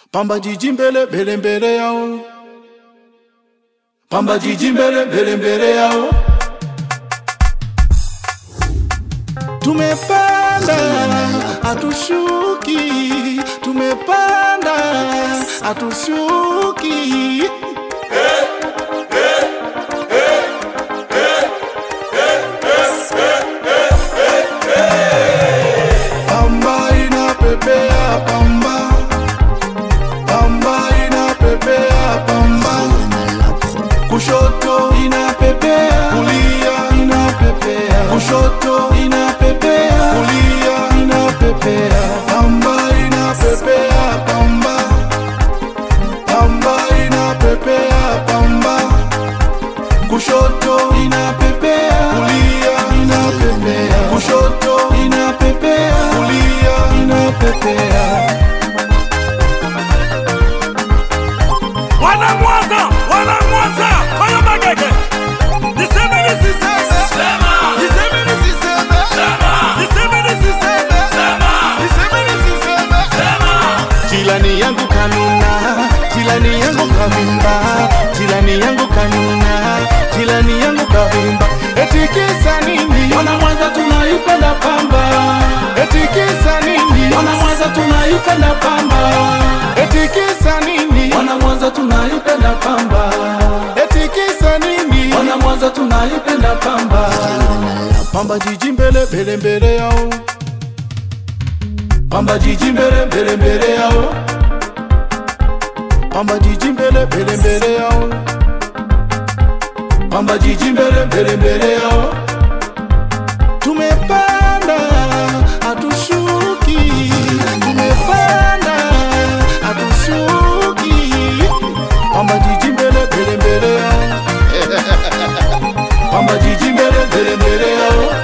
Pamba jiji mbele mbele mbele yao, Pamba jiji mbele mbele mbele yao. Tumepanda hatushuki, tumepanda hatushuki. Pamba inapepea pamba, pamba inapepea pamba, kushoto inapepea, kulia inapepea, kushoto inapepea, kulia inapepea, pamba inapepea pamba, pamba inapepea pamba, kushoto inapepea, kulia inapepea, kushoto inapepea, kulia inapepea. Wana Mwanza, wana Mwanza, fanya magege. Niseme nisiseme. Sema. Niseme nisiseme. Sema. Niseme nisiseme. Sema. Niseme nisiseme. Sema. Jirani yangu kanuna, jirani yangu kavimba, jirani yangu kanuna, jirani yangu kavimba. Eti kisa nini? Wana Mwanza tunaipenda pamba. Eti kisa nini? Wana Mwanza tunaipenda pamba. Eti kisa nini? Wana Mwanza tunaipenda pamba. Eti kisa nini? Wana Mwanza tunaipenda pamba. Pamba jiji mbele mbele mbele yao. Pamba jiji mbele mbele mbele yao. Pamba jiji mbele mbele mbele yao. Pamba jiji mbele mbele mbele yao. Tumepanda hatushuki, tumepanda hatushuki. Pamba jiji mbele mbele mbele yao. Pamba jiji mbele mbele mbele yao.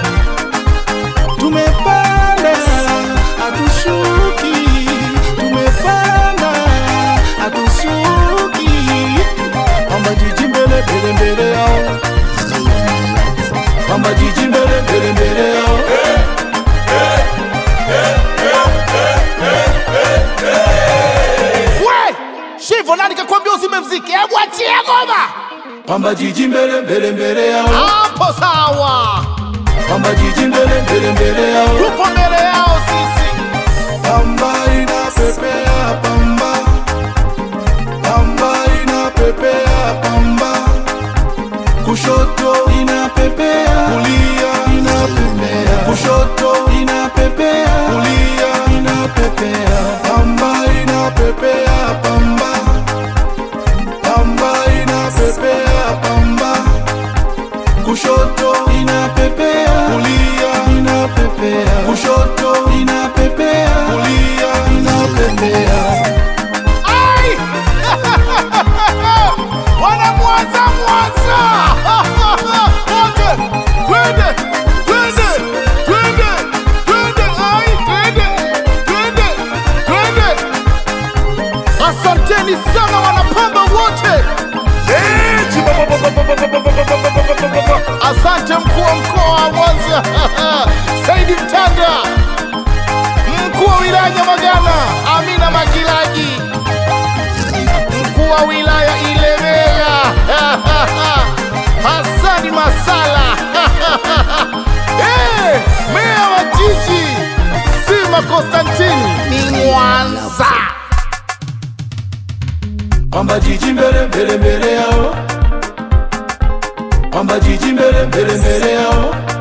Tumepanda hatushuki, tumepanda hatushuki. Pamba jiji mbele mbele mbele yao, Pamba jiji mbele mbele mbele yao. We Shivo, nani kakwambia uzime mziki? Hebu achie ngoma Pamba jiji mbele mbele mbele yao, hapo, sawa. Pamba jiji mbele mbele mbele yao. Tupo mbele yao sisi, Pamba inapepea pamba, pamba inapepea pamba, kushoto inapepea, kulia inapepea, kushoto inapepea, kulia inapepea, pamba inapepea pamba, pamba inapepea pamba, kushoto inapepea, kulia inapepea, kushoto inapepea, kulia inapepea. ai wana Mwanza, Mwanza wote, twende twende twende twende, ai twende twende twende. Asanteni sana wanapamba wote. Eh, chibababababababababababa. Asante mkuu wa mkoa wa Mwanza Saidi Mtanda, mkuu wa wilaya Nyamagana Amina Magilaji, mkuu wa wilaya Ilemela Hasani Masala Eh, meya wa jiji Sima Konstantini ni Mwanza. Pamba jiji mbele mbele mbele yao, Pamba jiji mbele mbele mbele yao,